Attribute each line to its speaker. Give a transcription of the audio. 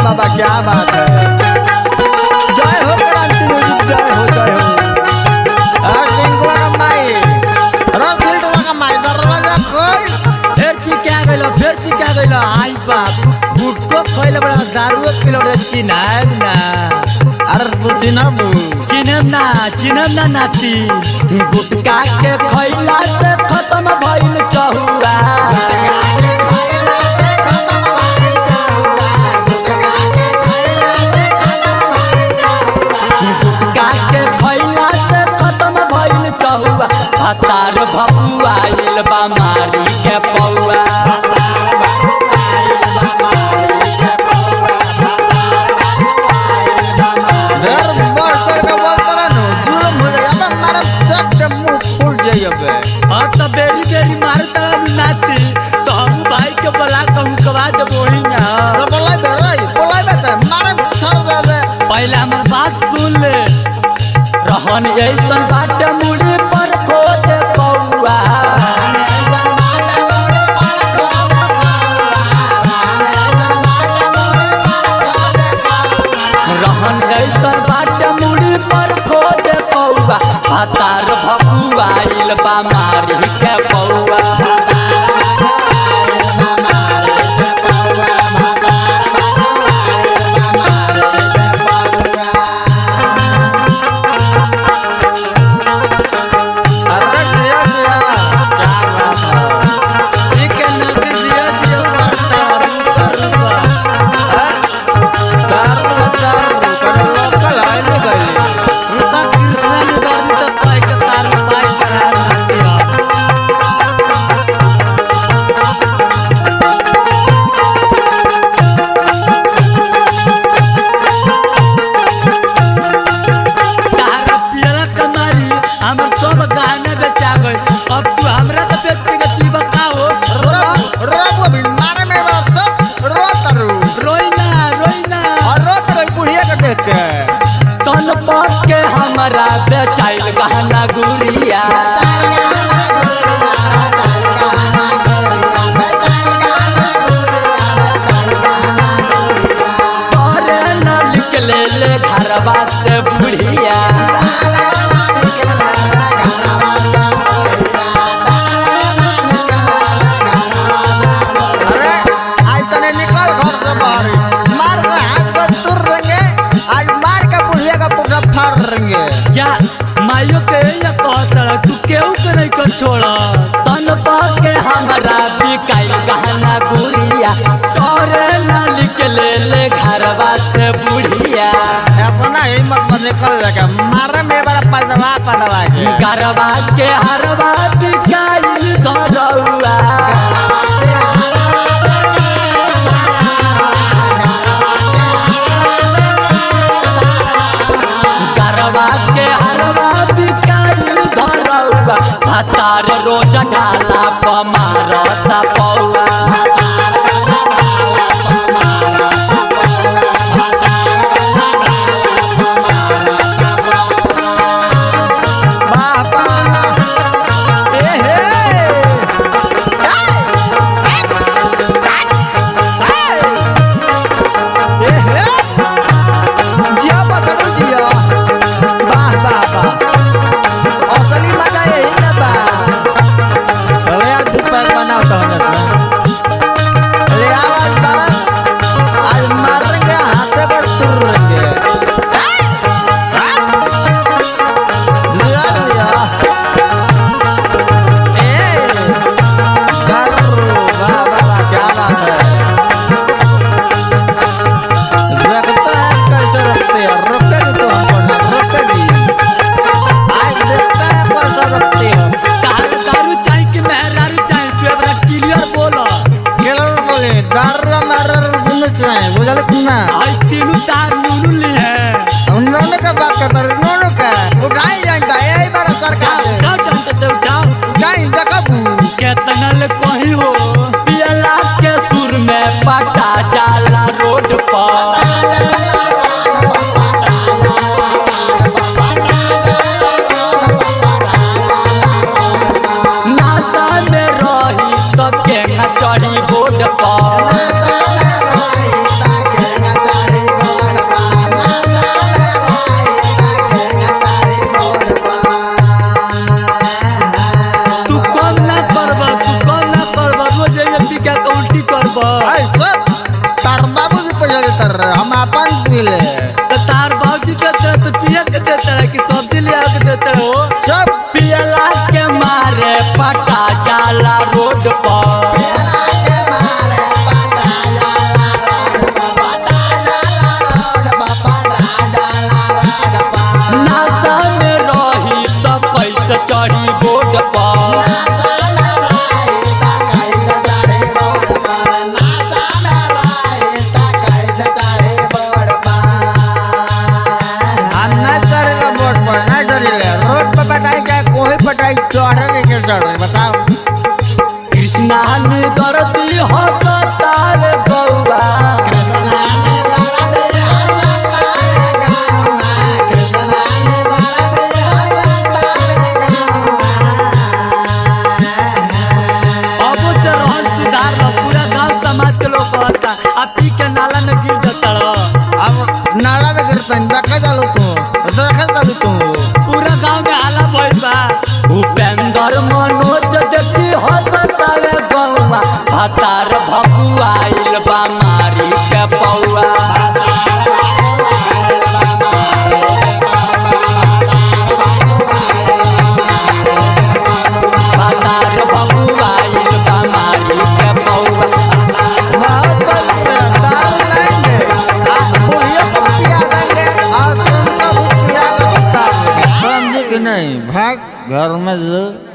Speaker 1: बाबा क्या बात है जय हो क्रांति म्यूजिक जय हो जय हो और टिंकुआ का माई रसिल टुआ का माई दरवाजा खोल
Speaker 2: फिर की क्या गइलो फिर की क्या गइलो आई बाप गुटको खइले बड़ा दारू पिलो रे चिनाब ना
Speaker 1: अरे तू चिनबू
Speaker 2: चिनब ना चिनब ना नाती गुटका के खइला से खत्म भइल चहुरा गुटका के खइला से खत्म भइल चहुआ हतार भपुआइल बा मारी के पौआ
Speaker 1: डर बढ़ चढ़ के बोलता रहा नो जुलम हो जाए अबे मारा चट के मुंह फूट जाए अबे
Speaker 2: और तो बेरी बेरी मारे तड़ा नाती तो हम भाई के बोला कहूँ कवा दे वही ना
Speaker 1: तो बोलाई बे रे बोलाई बे ते मारे सर दे
Speaker 2: पहले हमर बात सुन ले रहन ऐसन बाटे मुड़ी पर खोद पौआ रहन ऐसन बाटे मुड़ी पर खोद पौआ हतार भपुआइल बा मारी के पौआ
Speaker 1: अरे जिया जिया क्या बात है
Speaker 2: ठीक है नदी दिया दिया करता रुका रुका
Speaker 1: दारू दारू कर लोकल है नहीं गई
Speaker 2: रुका कृष्ण ने दर्दी तक पाई के तार पाई करा दिया तारा पियला कमारी हमर सब गहना बेचा गई अब तू हमरा तो व्यक्तिगत ही बताओ
Speaker 1: रो रो अभी मारे में बात तो रो करू
Speaker 2: रोई ना रोई ना
Speaker 1: और रो करू बुढ़िया के देख के
Speaker 2: तन पर के हमरा बेचाइल गहना गुड़िया अरे न निकले ले घरवा से बुढ़िया
Speaker 1: अरे आज तने निकल घर से बाहर मार के हाथ को तुर देंगे आज मार के बुढ़िया का पुका फाड़ देंगे
Speaker 2: जा माइयो के ये कहता तू केहू के नहीं कर छोड़ा तन पर के हमरा बिकाइल गहना गुड़िया अरे न निकले ले घरवा से बुढ़िया
Speaker 1: अपना हिम्मत में निकल जाएगा मारे में बड़ा पजवा पड़वा के
Speaker 2: गरबा के हरवा बिकाइल धरौआ गरबा के हरवा बिकाइल धरौआ भतार रोज ढाला पमारता पौआ
Speaker 1: बाबा ए हे ए हे जिया बचड़ू जिया वाह वाह वाह असली मजा यही ना बा अरे यार धूप पैक बनाओ तो हमने अरे आवाज बारा आज मारेंगे हाथे पर तुर रहेंगे जिया जिया ए करो वाह वाह वाह क्या बात है रखता है कैसे रखते हैं रोकेगी तो हमको ना रोकेगी आज देखता है कैसे रखते हो
Speaker 2: तार दारू चाहे कि मेहरारू चाहे तू अपना क्लियर बोलो
Speaker 1: केलर बोले दारू मार सुनने चाहिए बुझल ना
Speaker 2: आज तीनों तार नूनू ली है
Speaker 1: उन लोगों का बात करता है नोनो का उठाई जानता है यही बार सरकार
Speaker 2: उठाओ उठाओ उठाओ उठाओ
Speaker 1: उठाई देखबू
Speaker 2: केतना ले कही हो पियला के सुर में पटा जाला रोड पर नासा में रही तो केना चढ़ी बोर्ड पर भातार भकुआइल बा मारी के पौआ भातार भकुआइल बा मारी के पौआ
Speaker 1: मोहब्बत से दारू लाएंगे आ बुढ़ियों को पिया देंगे और तुमको भी पिया के सुता देंगे।
Speaker 3: समझे कि नहीं भाग घर में जो